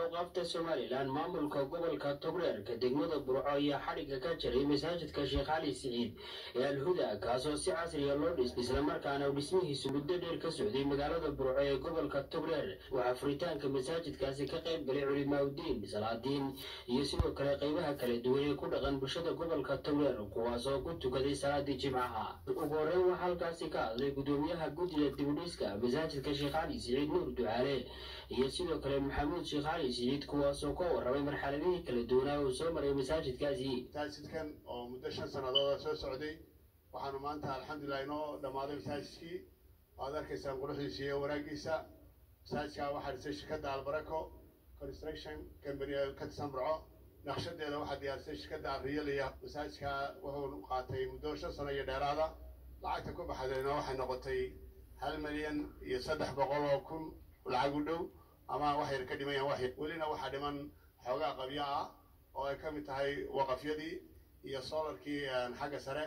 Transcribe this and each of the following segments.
awqaafta somalilan maamulka gobolka togreerka degmada burco ayaa xadhigga ka jiray masaajidka sheekh cali siciid ee alhuda kaasoo si casriya loo dhis islamarkaana dhismihiisu muddo dheer ka socday magaalada burco ee gobolka togreer waxaa furitaanka masaajidkaasi ka qayb galay culimaaudiin salaadiin iyo sidoo kale qaybaha kala duwan ee ku dhaqan bulshada gobolka togreer kuwaasoo ku tukaday salaadii jimcaha ugu horeyn waxaa halkaasi ka hadlay gudoomiyaha guddiga dibudhiska masaajidka sheekh cali siciid nuur ducaale iyo sidoo kale maxamuud sheekh cali siciid kuwaasoo ka warramay marxaladihii kala duwanaa uu soo maray masaajidkaasi masaajidkan oo muddo shan sannadood soo socday waxaanu maanta alxamdulilah inoo dhammaaday masaajidkii waad arkaysaan quruxdiisa iyo wanaagiisa masaajidka waxaa dhisay shirkadda albarako construction company ka tirsan burco naqshadeeda waxaa diyaarisay shirkadda alriyaliya masaajidka wuxuu qaatay muddo shan sano iyo dheeraada lacagta ku baxdayna waxay noqotay hal milyan iyo saddex boqol oo kun lacag u dhow ama wax yar ka dhiman yahan wax welina waxaa dhiman xoogaa qabyo ah oo ay ka mid tahay waqafyadii iyo solarkii xagga sare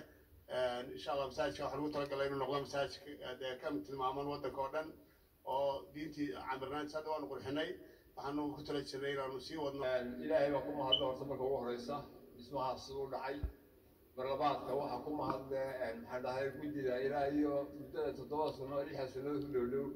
insha allah masaajidka waxaa lagu talagalay inuu noqdo masaajidka dee ka tilmaaman waddanka oo dhan oo diintii camirnaantis hadda waanu qurxinay waxaanu ku tala jirnay inaanu sii wadno ilaahay baa ku mahadle horta marka ugu horeysa dhismahaas u dhacay marlabaadka waxaa ku mahadle maxaan dhahay guddida ilaa iyo muddada toddoba sano lixda sano ku dhow dhow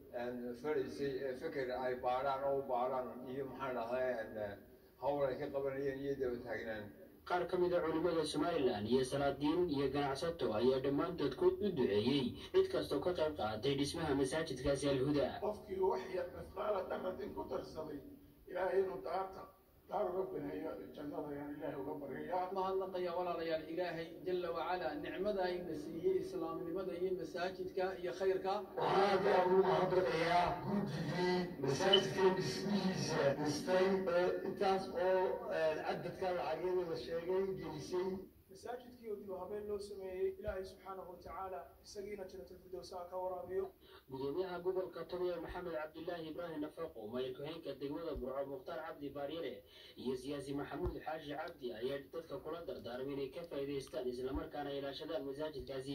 faraysay ee feker ay baadhaan oo u baadhaan iyo maxaan dhahay hawl ay ka qabanayeen iyo daba taagnaan qaar ka mid a culimmada somalilan iyo salaadiin iyo ganacsato ayaa dhammaantood ku u duceeyey cid kastoo ka qayb qaadatay dhismaha masaajidkaasi alhuda qofkii wax yar mifqaala daratin ku darsaday ilaahay inuu daarta daar uga bineeyo jannada ayaan ilaahay uga baryayaa mahadnaqaya walaalayaal ilaahay jala wacala nicmada ayna siiyey islaamnimada iyo masaajidka iyo khayrka waxaan aad ugu mahadnaqayaa guddigii masaajidka dhismihiisa dhistay intaas oo cadadka lacagyada la sheegay gelisay masaajidkii oo dib habeen loo sameeyey ilaahay subxaanahu watacaala isagiina janatulfidowsa ka waraabiyo gudoomiyaha gobolka togreer maxamed cabdilaahi ibraahim nafaqo mayr ku-xeenka degmada burco mukhtaar cabdi baaryare iyo siyaasi maxamuud xaashi cabdi ayaa dadka kula dardaarmay inay ka faa'iidaystaan islamarkaana ilaashadaan masaajidkaasi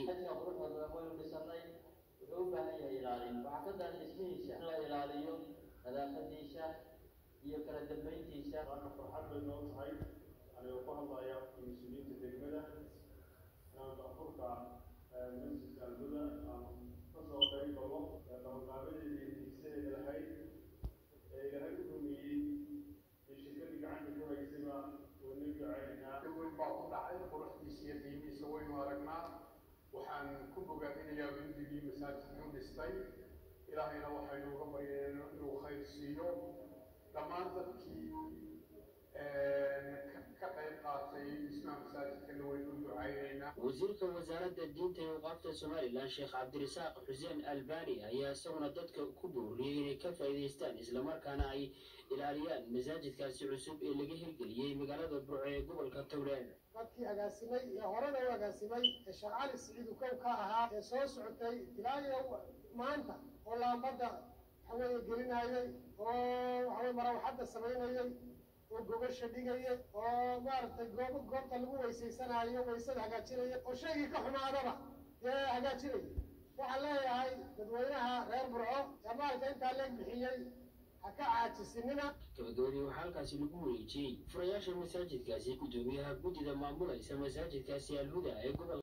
waynu dhisanay wuxuu u baahan yahay ilaalin waxaa ka daran dhismihiisa in la ilaaliyo nadaafadiisa iyo kala dambeyntiisa waana farxad bay noo tahay anigoo ku hadlaya mas-uuliyiinta degmada inaan daafurka masjidka alhuda aan kasoo qayb galo qabanqaabadeedii hiigsadeeda lahayd ee ilaahay u rumeeyey ee shirkadii gacanta ku haysayba wayna ducaynaa weyn baa ku dhacay quruxdiisa iyo qiimihiisa waynu aragnaa waxaan ku bogaadinayaa guddigii masaajidkan dhistay ilaahayna waxaynu uga baryeen inuu khayr siiyo dhammaan dadkii ka qayb qaatay dhismaha masaajidkana waynu u ducaynaynaa wasiirka wasaaradda diinta iyo awqaafta somalilan sheekh cabdirasaaq xuseen albani ayaa isaguna dadka ku booriyey inay ka faa'iidaystaan islamarkaana ay ilaaliyaan masaajidkaasi cusub ee laga hirgeliyey magaalada burco ee gobolka togreer dadkii agaasimay ee horena u agaasimay ee sheekh cali siciid uu kow ka ahaa ee soo socotay ilaa iyo maanta oo laambadda waxaweeye gelinayay oo waxaweye marawaxadda samaynayay oo gobasha dhigaya oo maaragtay goob goobta lagu weysaysanayo waysada hagaajinaya oo shaygii ka xumaadaba dee hagaajinaya waxaan leeyahay dadweynaha reer burco ee maalka intaa leeg bixiyey ha ka caajisinina gabagabadii waxaa halkaasi lagu wareejiyey furayaasha masaajidkaasi gudoomiyaha guddida maamulaysa masaajidkaasi alhuda ee gobol